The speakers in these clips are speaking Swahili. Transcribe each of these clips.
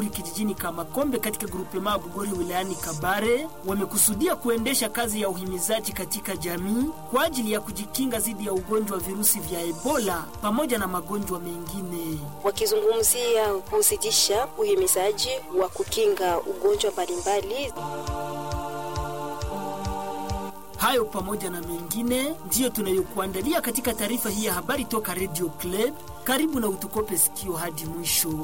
kijijini Kamakombe katika grupema Bugori wilayani Kabare wamekusudia kuendesha kazi ya uhimizaji katika jamii kwa ajili ya kujikinga dhidi ya ugonjwa wa virusi vya Ebola pamoja na magonjwa mengine. Wakizungumzia kuzidisha uhimizaji wa kukinga ugonjwa mbalimbali Hayo pamoja na mengine ndiyo tunayokuandalia katika taarifa hii ya habari toka Radio Club. Karibu na utukope sikio hadi mwisho.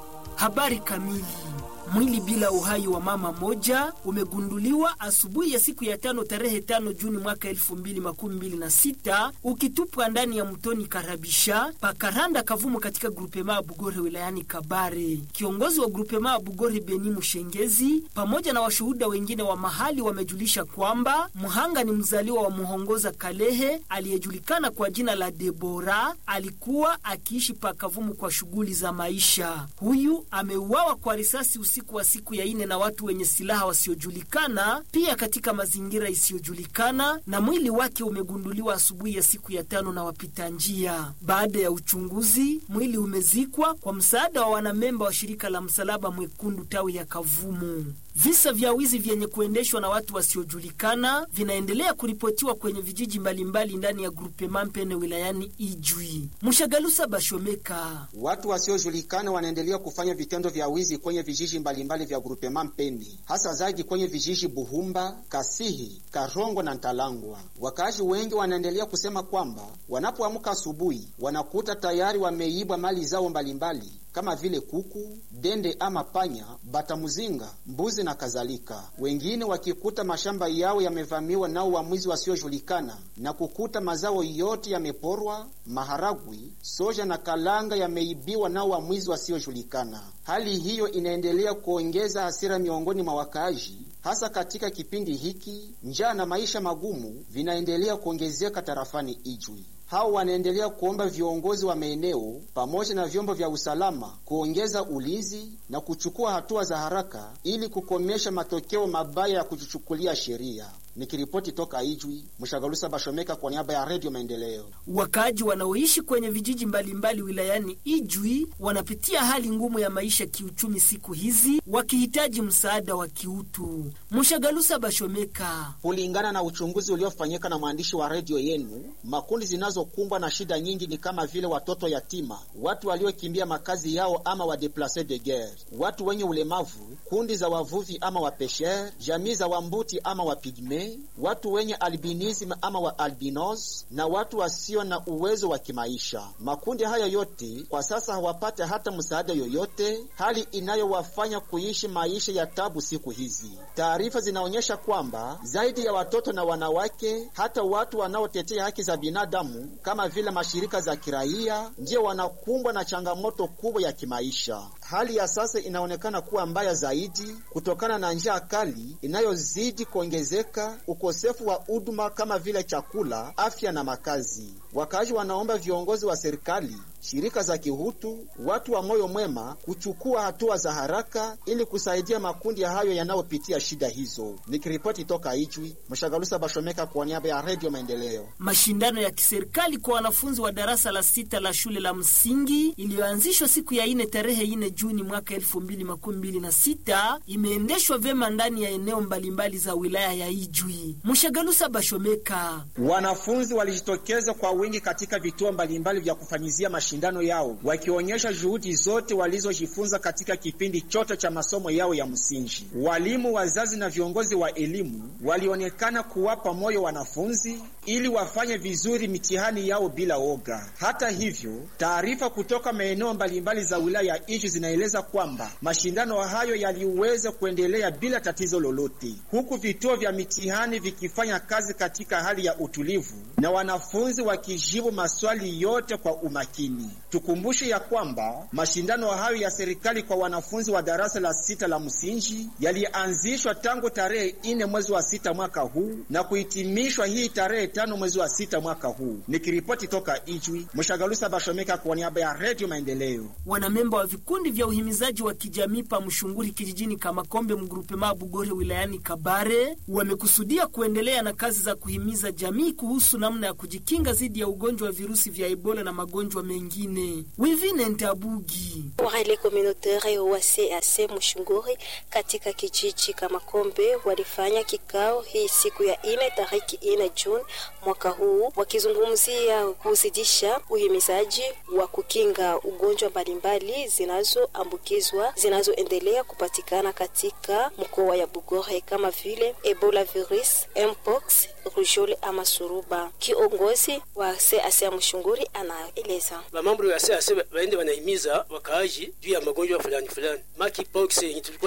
Habari kamili. Mwili bila uhai wa mama moja umegunduliwa asubuhi ya siku ya tano tarehe tano Juni mwaka elfu mbili makumi mbili na sita ukitupwa ndani ya mtoni Karabisha pakaranda Kavumu katika grupema Bugore wilayani Kabare. Kiongozi wa grupema Bugore Beni Mushengezi pamoja na washuhuda wengine wa mahali wamejulisha kwamba mhanga ni mzaliwa wa Muhongoza Kalehe aliyejulikana kwa jina la Debora. Alikuwa akiishi pa Kavumu kwa shughuli za maisha. Huyu ameuawa kwa risasi usiku wa siku ya ine na watu wenye silaha wasiojulikana, pia katika mazingira isiyojulikana, na mwili wake umegunduliwa asubuhi ya siku ya tano na wapita njia. Baada ya uchunguzi, mwili umezikwa kwa msaada wa wanamemba wa shirika la Msalaba Mwekundu tawi ya Kavumu. Visa vya wizi vyenye kuendeshwa na watu wasiojulikana vinaendelea kuripotiwa kwenye vijiji mbalimbali ndani ya grupe Mampene wilayani Ijwi. Mshagalusa Bashomeka. Watu wasiojulikana wanaendelea kufanya vitendo vya wizi kwenye vijiji mbalimbali vya grupe Mampene, hasa zaidi kwenye vijiji Buhumba, Kasihi, Karongo na Ntalangwa. Wakaaji wengi wanaendelea kusema kwamba wanapoamka asubuhi wanakuta tayari wameibwa mali zao mbalimbali kama vile kuku, dende ama panya, batamuzinga, mbuzi na kadhalika. Wengine wakikuta mashamba yao yamevamiwa nao wamwizi wasiojulikana na kukuta mazao yote yameporwa, maharagwi, soja na kalanga yameibiwa nao wamwizi wasiojulikana. Hali hiyo inaendelea kuongeza hasira miongoni mwa wakaaji hasa katika kipindi hiki njaa na maisha magumu vinaendelea kuongezeka tarafani Ijwi. Hao wanaendelea kuomba viongozi wa maeneo pamoja na vyombo vya usalama kuongeza ulinzi na kuchukua hatua za haraka ili kukomesha matokeo mabaya ya kujichukulia sheria. Nikiripoti toka Ijwi, Mshagalusa Bashomeka kwa niaba ya Redio Maendeleo. Wakaaji wanaoishi kwenye vijiji mbalimbali wilayani Ijwi wanapitia hali ngumu ya maisha kiuchumi siku hizi, wakihitaji msaada wa kiutu. Mshagalusa Bashomeka. Kulingana na uchunguzi uliofanyika na mwandishi wa redio yenu, makundi zinazokumbwa na shida nyingi ni kama vile watoto yatima, watu waliokimbia makazi yao ama wadeplace de guerre, watu wenye ulemavu, kundi za wavuvi ama wapesher, jamii za wambuti ama wapigme watu wenye albinism ama wa albinos na watu wasio na uwezo wa kimaisha. Makundi haya yote kwa sasa hawapate hata msaada yoyote, hali inayowafanya kuishi maisha ya tabu siku hizi. Taarifa zinaonyesha kwamba zaidi ya watoto na wanawake, hata watu wanaotetea haki za binadamu kama vile mashirika za kiraia, ndio wanakumbwa na changamoto kubwa ya kimaisha. Hali ya sasa inaonekana kuwa mbaya zaidi kutokana na njaa kali inayozidi kuongezeka ukosefu wa huduma kama vile chakula, afya na makazi. Wakaaji wanaomba viongozi wa serikali, shirika za kihutu, watu wa moyo mwema kuchukua hatua za haraka ili kusaidia makundi ya hayo yanayopitia shida hizo. Nikiripoti toka Ijwi, Mshagalusa Bashomeka kwa niaba ya Redio Maendeleo. Mashindano ya kiserikali kwa wanafunzi wa darasa la sita la shule la msingi iliyoanzishwa siku ya ine tarehe ine Juni mwaka elfu mbili makumi mbili na sita imeendeshwa vyema ndani ya eneo mbalimbali za wilaya ya Ijwi. Mshagalusa Bashomeka. Wanafunzi walijitokeza kwa wingi katika vituo mbalimbali vya kufanyizia mashindano yao wakionyesha juhudi zote walizojifunza katika kipindi chote cha masomo yao ya msingi. Walimu, wazazi na viongozi wa elimu walionekana kuwapa moyo wanafunzi ili wafanye vizuri mitihani yao bila oga. Hata hivyo, taarifa kutoka maeneo mbalimbali za wilaya ya Ijwi zinaeleza kwamba mashindano hayo yaliweza kuendelea bila tatizo lolote, huku vituo vya mitihani vikifanya kazi katika hali ya utulivu na wanafunzi wakijibu maswali yote kwa umakini. Tukumbushe ya kwamba mashindano hayo ya serikali kwa wanafunzi wa darasa la sita la msingi yalianzishwa tangu tarehe ine mwezi wa sita mwaka huu na kuhitimishwa hii tarehe tano mwezi wa sita mwaka huu. Nikiripoti toka Ijwi, Mshagalusa Bashomeka kwa niaba ya Redio Maendeleo. Wanamemba wa vikundi vya uhimizaji wa kijamii pa Mshunguri kijijini Kamakombe mgrupema Bugore wilayani Kabare wamekusudia kuendelea na kazi za kuhimiza jamii kuhusu namna ya kujikinga dhidi ya ugonjwa wa virusi vya Ebola na magonjwa mengine mengine. Wivine Ntabugi Warele communautaire wa CAC Mushunguri katika kijiji Kamakombe walifanya kikao hii siku ya ine tariki ine Juni mwaka huu wakizungumzia kuzidisha uhimizaji wa kukinga ugonjwa mbalimbali zinazoambukizwa zinazoendelea kupatikana katika mkoa ya Bugore kama vile Ebola virus, Mpox, rujole ama suruba. Kiongozi wa CAC ya Mushunguri anaeleza. Bamambo ya CAC baende wanahimiza wakaaji juu ya magonjwa fulani fulani. Monkeypox yenye tulikuwa